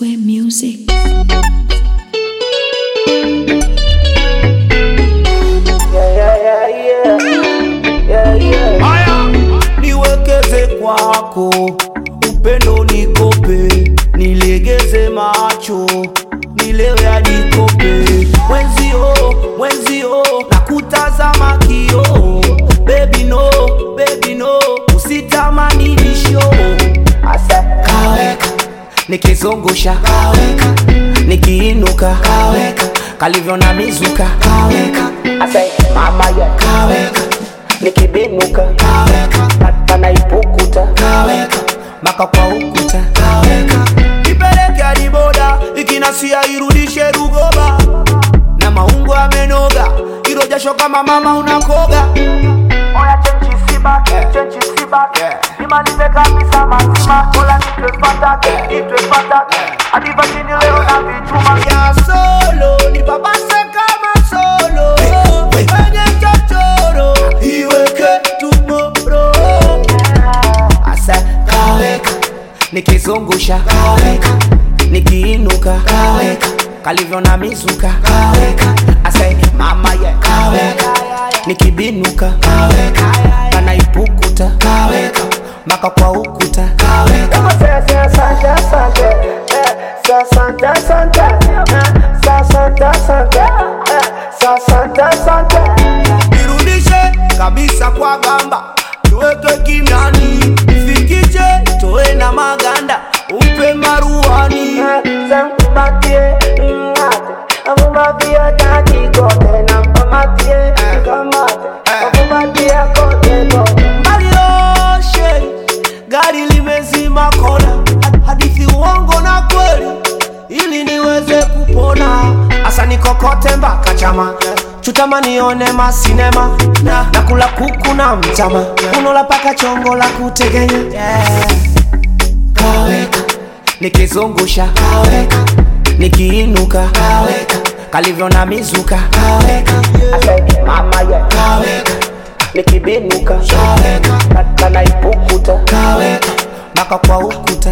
Square Music. niwekeze kwako, upendo nikope, nilegeze macho, nilewe hadi kope. Mwenzio, mwenzio, nakutazama kio, baby no, baby no, usitamani nisho. Asa kaweka, nikizungusha kaweka, nikiinuka kaweka, kalivyo na mizuka kaweka, asa mama ya kaweka nikibinuka kaweka panaipukuta kaweka maka kwa ukuta kaweka ipeleke hadi boda ikinasia irudishe rugoba na maungo amenoga ilo jasho kama mama unakoga Oya chenchi sibaki, chenchi sibaki Nimalize kabisa mazima Ola nitwe fataki, nitwe fataki Hadi vajini leo na vichuma ya solo nipapase kama solo kwenye chochoro iweke tumoro asa kaweka nikizungusha kaweka nikiinuka kaweka kalivyo na mizuka kaweka asa mama ye kaweka nikibinuka kaweka panaipukuta kaweka maka kwa ukuta kaweka Kama sasa asante asante eh, Sasante asante eh, Sasante asante eh, Sasante asante irudishe kabisa kwa gamba tuweke kimyani ifikiche toe na maganda umpe maruani Sankubatie ingate Abubatie tati kote na mpamatie Kamate Abubatie kote kote malioshe gari limezima kona hadithi uongo na kweli ili niweze kupona asa nikokote mpaka chama chutama nione masinema na nakula kuku na mtama unola paka chongo la kutegenya yeah. kaweka nikizungusha kaweka nikiinuka kaweka kalivyo na mizuka kaweka Mama ye kaweka Nikibinuka kaweka Kanaipukuta kaweka mpaka kwa ukuta